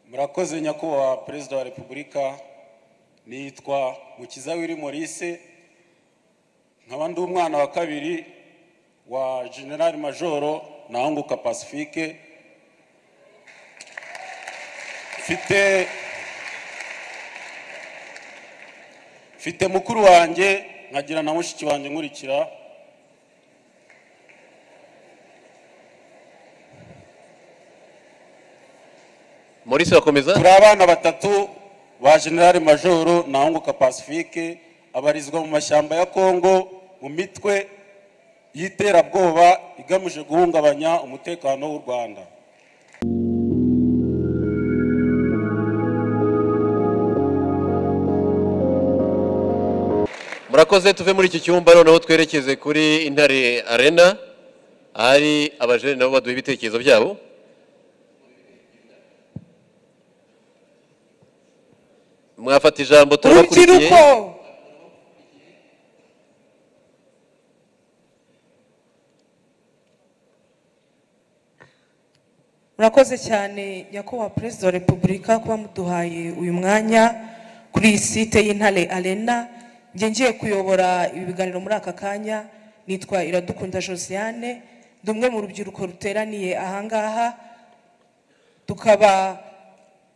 murakoze nyakubahwa perezida wa repubulika nitwa mukiza wiri maurice nkaba ndi umwana wa kabiri wa general majoro nahunguka pacifique mfite mfite mukuru wanjye nkagira na mushiki wanjye nkurikira Maurice bakomeza turi abana batatu ba general majoro nahunguka pacifique abarizwa mu mashyamba ya congo mu mitwe y'iterabwoba igamije guhungabanya umutekano w'u rwanda murakoze tuve muri iki cyumba noneho twerekeze kuri intare arena ahari abajene nabo baduha ibitekerezo byabo mwafata ijambo turabakurikiye urubyiruko murakoze cyane nyakubahwa perezida wa repubulika kuba muduhaye uyu mwanya kuri iyi site y'intare arena njye ngiye kuyobora ibi biganiro muri aka kanya nitwa iradukunda josiane ndi umwe mu rubyiruko ruteraniye ahangaha tukaba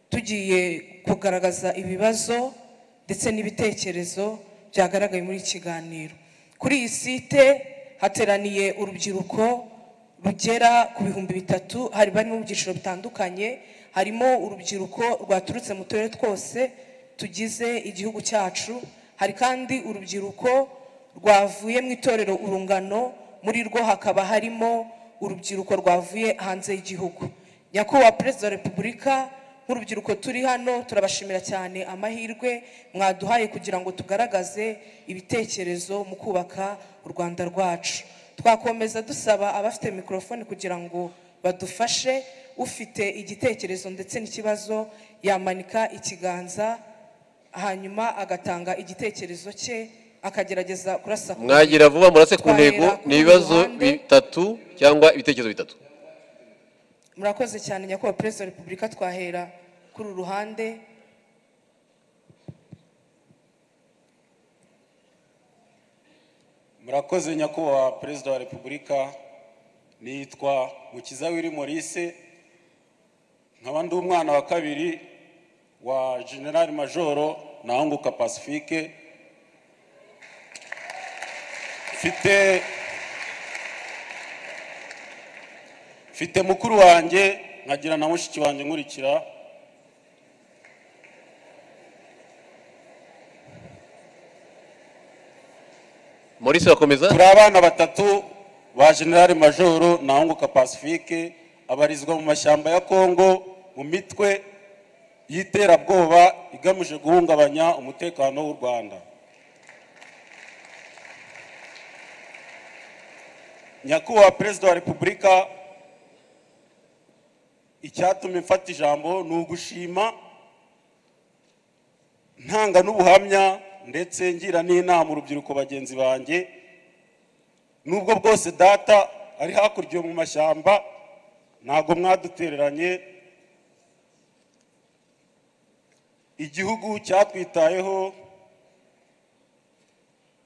tugiye kugaragaza ibibazo ndetse n'ibitekerezo byagaragaye muri iki kiganiro kuri iyi site hateraniye urubyiruko rugera ku bihumbi bitatu hari barimo mu byiciro bitandukanye harimo urubyiruko rwaturutse mu turere twose tugize igihugu cyacu hari kandi urubyiruko rwavuye mu itorero urungano muri rwo hakaba harimo urubyiruko rwavuye hanze y'igihugu nyakubahwa perezida wa repubulika nk'urubyiruko turi hano turabashimira cyane amahirwe mwaduhaye kugira ngo tugaragaze ibitekerezo mu kubaka u rwanda rwacu twakomeza dusaba abafite mikorofone kugira ngo badufashe ufite igitekerezo ndetse n'ikibazo yamanika ikiganza hanyuma agatanga igitekerezo cye akagerageza kurasa ku mwagira vuba murase ku Twahera ntego kuri ni uyu ibibazo ruhande. bitatu cyangwa ibitekerezo bitatu murakoze cyane nyakubahwa perezida wa repubulika twahera kuri uru ruhande murakoze nyakubahwa perezida wa repubulika nitwa mukiza wiri maurice nkaba ndi umwana wa kabiri wa general majoro nahunguka pacifique mfite mfite mukuru wanjye nkagira na mushiki wanjye nkurikira Maurice bakomeza turi abana batatu ba general majoro nahunguka pacifique abarizwa mu mashyamba ya congo mu mitwe y'iterabwoba igamije guhungabanya umutekano w'u rwanda nyakubahwa perezida wa repubulika icyatumye mfata ijambo ni ugushima ntanga n'ubuhamya ndetse ngira n'inama urubyiruko bagenzi banjye nubwo bwose data ari hakurya mu mashyamba ntabwo mwadutereranye igihugu cyatwitayeho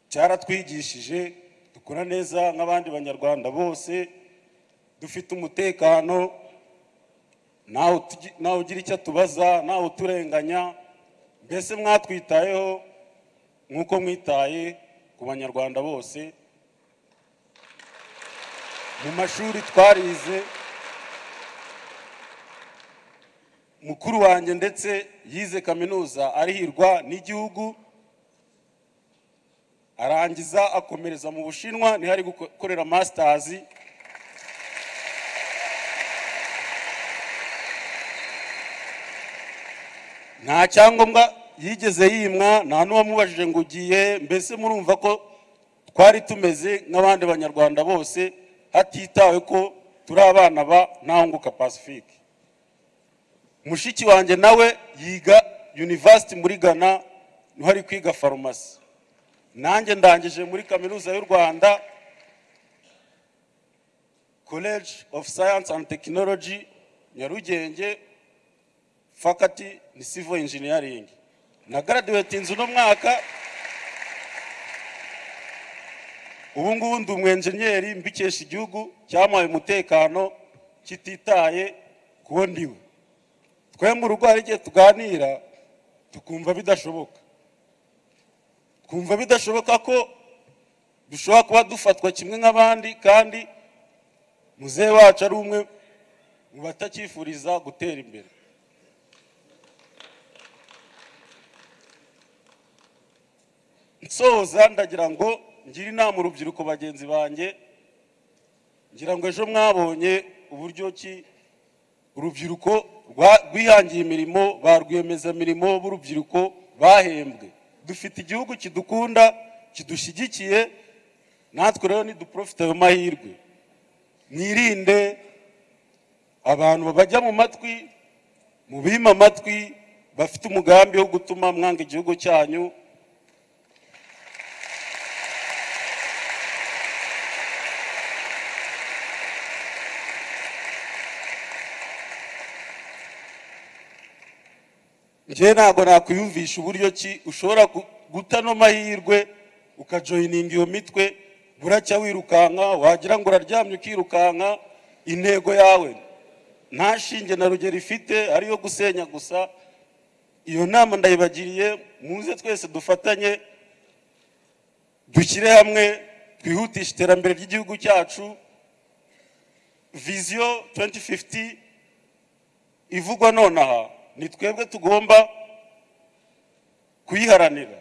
cyaratwigishije dukora neza nk'abandi banyarwanda bose dufite umutekano ntawe utugi- ntawe ugira icyo atubaza ntawe uturenganya mbese mwatwitayeho nk'uko mwitaye ku banyarwanda bose mu mashuri twarize mukuru wanjye ndetse yize kaminuza arihirwa n'igihugu arangiza akomereza mu bushinwa niho ari gukorera masitazi nta cyangombwa yigeze yimwa nta n'uwamubajije ngo ugiye mbese murumva ko twari tumeze nk'abandi banyarwanda bose hatitawe ko turi abana ba ntahunguka pacifique mushiki wanjye nawe yiga university muri ghana niho ari kwiga farumasi nanjye ndangije muri kaminuza y'u rwanda college of science and technology nyarugenge faculty ni civil engineering na graduatinze uno mwaka ubu ngubu ndi umwenjeniyeri mbikesha igihugu cyamuhaye umutekano kititaye kuwo ndiwe twemwe urugo hari igihe tuganira tukumva bidashoboka twumva bidashoboka ko dushobora kuba dufatwa kimwe nk'abandi kandi muzehe wacu ari umwe mu batacyifuriza gutera imbere nsoza ndagira ngo ngire inama urubyiruko bagenzi banjye ngira ngo ejo mwabonye uburyo ki urubyiruko rwa- rwihangiye imirimo ba rwiyemezamirimo b'urubyiruko bahembwe dufite igihugu kidukunda kidushyigikiye natwe rero niduprofite ayo mahirwe mwirinde abantu babajya mu matwi mubima amatwi bafite umugambi wo gutuma mwanga igihugu cyanyu njyewe ntabwo nakwiyumvisha uburyo ki ushobora gu- guta ano mahirwe ukajoyininga iyo mitwe buracya wirukanka wagira ngo uraryamye ukirukanka intego yawe nta shinge na rugero ifite ariyo gusenya gusa iyo nama ndayibagiriye muze twese dufatanye dushyire hamwe twihutishe iterambere ry'igihugu cyacu viziyo 2050 ivugwa nonaha ni twebwe tugomba kuyiharanira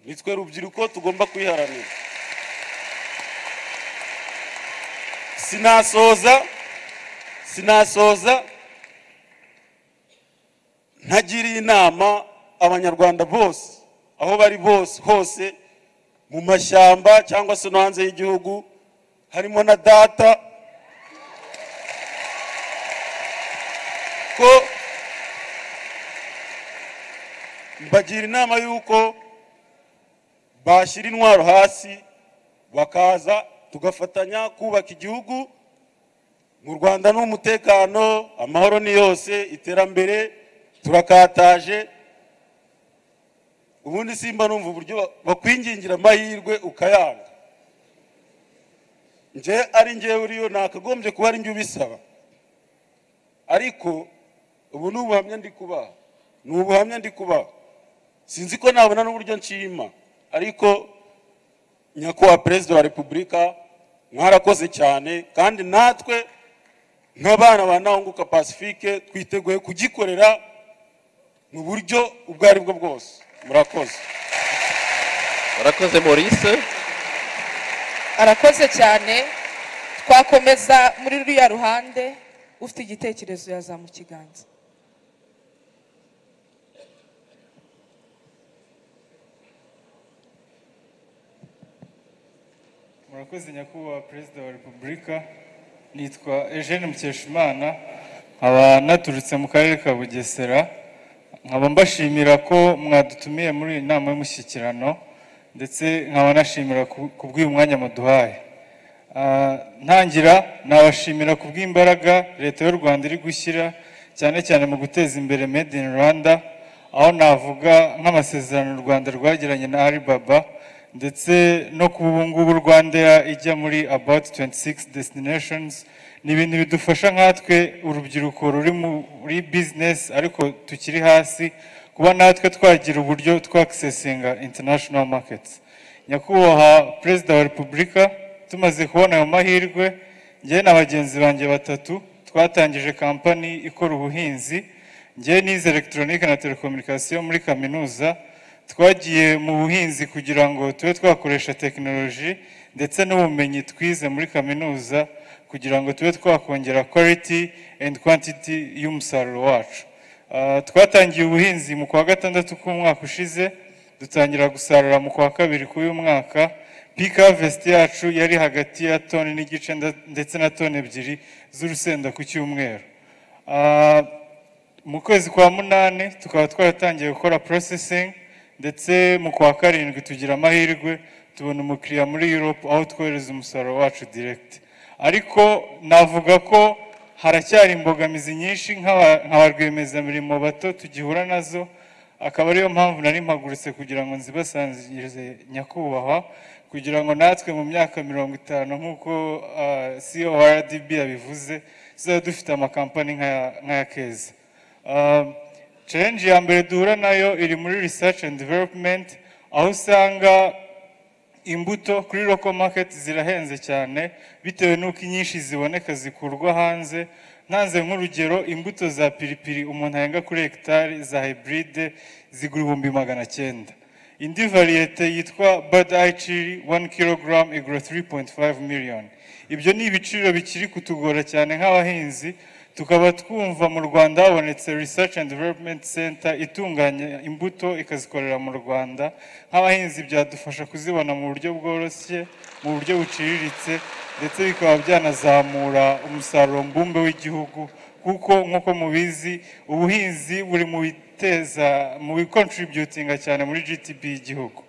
ni twe rubyiruko tugomba kuyiharanira sinasoza sinasoza ntagiriye inama abanyarwanda bose aho bari bose hose mu mashyamba cyangwa se no hanze y'igihugu harimo na data ko mbagira inama y'uko bashyira intwaro hasi bakaza tugafatanya kubaka igihugu mu rwanda ni umutekano amahoro ni yose iterambere turakataje ubundi simba numva uburyo ba- bakwingingira amahirwe ukayanga nje ari ngewe uriyo nakagombye kuba ari njye ubisaba ariko ubu ni ubuhamya ndi kubaha ni ubuhamya ndi kubaha sinzi ko nabona n'uburyo nshima ariko nyakubahwa perezida wa repubulika mwarakoze cyane kandi natwe nk'abana ba ntahunguka pacifique twiteguye kugikorera mu buryo ubwo ari bwo bwose murakoze warakoze maurice arakoze cyane twakomeza muri ruriya ruhande ufite igitekerezo yazamu kiganza murakoze nyakubahwa perezida wa repubulika nitwa eugene mukeshimana nkaba naturutse mu karere ka bugesera nkaba mbashimira ko mwadutumiye muri iyi nama y'umushyikirano ndetse nkaba nashimira ku- ku bw'uyu mwanya muduhaye Ah, ntangira nabashimira ku bw'imbaraga leta y'u rwanda iri gushyira cyane cyane mu guteza imbere made in rwanda aho navuga nk'amasezerano u rwanda rwagiranye na alibaba ndetse no ku ubu ngubu rwandera ijya muri about 26 destinations ni ibintu bidufasha nkatwe urubyiruko ruri muri business ariko tukiri hasi kuba natwe twagira uburyo twakisesinga international markets nyakubahwa perezida wa repubulika tumaze kubona ayo mahirwe njyewe na bagenzi banjye batatu twatangije kampani ikora ubuhinzi njyewe nize elegitoronike na telekomunikasiyo muri kaminuza twagiye mu buhinzi kugira ngo tube twakoresha tekinoloji ndetse n'ubumenyi twize muri kaminuza kugira ngo tube twakongera quality and quantity y'umusaruro wacu Ah, twatangiye ubuhinzi mu kwa gatandatu k'umwaka ushize dutangira gusarura mu kwa kabiri k'uyu mwaka peak harvest yacu yari hagati ya toni n'igice nda- ndetse na toni ebyiri z'urusenda ku cyumweru Ah, mu kwezi kwa munani tukaba twaratangiye gukora processing ndetse mu kwa karindwi tugira amahirwe tubona umukiriya muri Europe aho twohereza umusaruro wacu direct ariko navuga ko haracyari imbogamizi nyinshi nk'aba- nka ba rwiyemezamirimo bato tugihura nazo akaba ariyo mpamvu nari mpagurutse kugira ngo nzibasangize nyakubahwa kugira ngo natwe mu myaka mirongo itanu nk'uko ah, CORDB yabivuze tuzaba dufite amakampani nk'aya- nk'aya keza Ah, challenge ya mbere duhura nayo iri muri research and development aho usanga imbuto kuri local market zirahenze cyane bitewe n'uko inyinshi ziboneka zikurwa hanze ntanze nk'urugero imbuto za piripiri umuntu ahenga kuri hegitari za hybride zigura ibihumbi magana cyenda indi variyete yitwa bad eye chili 1 kg igura 3.5 million ibyo ni ibiciro bikiri kutugora cyane nk'abahinzi tukaba twumva mu rwanda habonetse research and development center itunganya imbuto ikazikorera mu rwanda nk'abahinzi byadufasha kuzibona mu buryo bworoshye mu buryo buciriritse ndetse bikaba byanazamura umusaruro mbumbe w'igihugu kuko nk'uko mubizi ubuhinzi buri mu biteza mu bikontributinga cyane muri gtp y'igihugu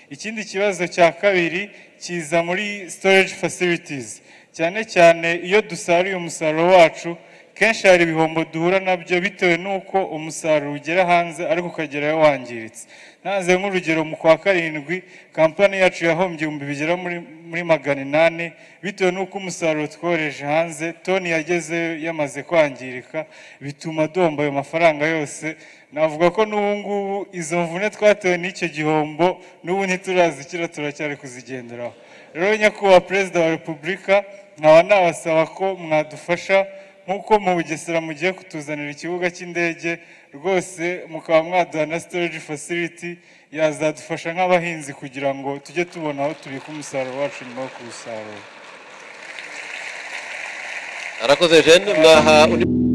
ikindi kibazo cya kabiri kiza muri storage facilities cyane cyane iyo dusaruye umusaruro wacu kenshi hari ibihombo duhura nabyo bitewe n'uko umusaruro ugera hanze ariko ukagerayo wangiritse ntanze nk'urugero mu kwa karindwi kampani yacu yahombye ibihumbi bigera muri, muri magana inani bitewe n'uko umusaruro twohereje hanze toni yagezeyo yamaze kwangirika bituma duhomba ayo mafaranga yose navuga ko n'ubu ngubu izo mvune twatewe n'icyo gihombo n'ubu ntiturazikira turacyari kuzigenderaho rero nyakubahwa perezida wa repubulika nkaba nabasaba ko mwadufasha nk'uko mu bugesera mugiye kutuzanira ikibuga cy'indege rwose mukaba mwaduha na storage facility yazadufasha nk'abahinzi kugira ngo tujye tubona aho tubika umusaruro wacu nyuma yo kuwusarura arakoze jene mwaha undi